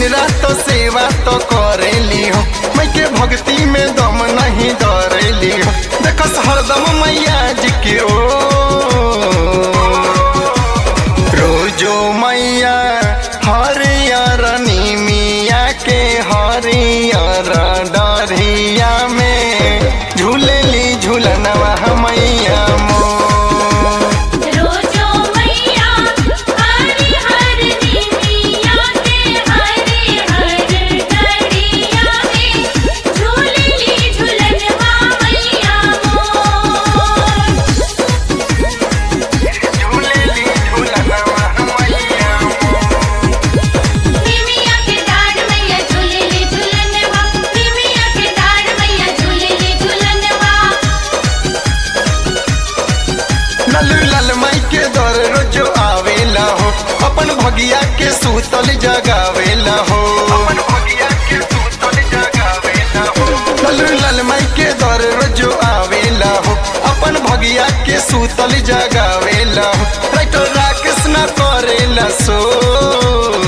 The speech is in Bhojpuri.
दिन रात सेवा तो करेली हो मैं के भक्ति में दम नहीं डरेली हो देखस हरदम मैया जी के ओ रोजो मैया हरियर नीमिया के हरियर डरिया में झूलेली झूलनवा मैया मोर रोजो मैया हरि हर निमिया के हरि हर डरिया में झूलली झूलनवा मैया मोर झूलेली झूलनवा मैया निमिया के डाढ़ मैया झूलली झूलनवा निमिया के डाढ़ मैया झूलली झूलनवा लालू लाल माई के दर रोजो आवेला हो अपन भगिया के सूतल जगावेला हो अपन भगिया के सूतल जगावेला हो लालू लाल माई के दर रोजो आवेला हो अपन भगिया के सूतल जगावेला हो राइटर राकेश ना करेला सो